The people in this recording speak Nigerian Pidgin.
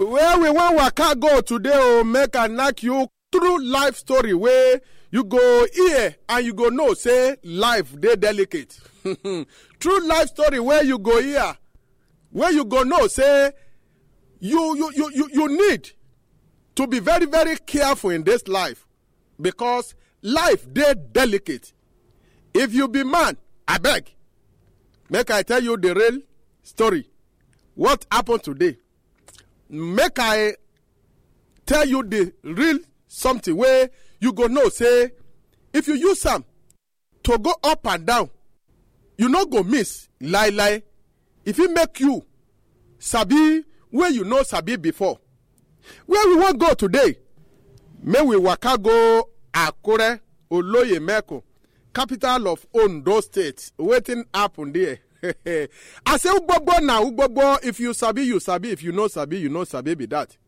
where we wan waka go today o make i knack you true life story wey you go hear and you go know say life dey delicate true life story wey you go hear wey you go know say you you you you, you need to be very very careful in this life because life dey delicate if you be man abeg make i tell you the real story what happen today make i tell you the real something wey you go know say if you use am to go up and down you no go miss lie lie e fit make you sabi wey you no sabi before where we wan go today make we waka go akure oloye meko capital of ondo state wetin happen there i say ugbogbo na ugbogbo if you sabi you sabi if you no sabi you no sabi be that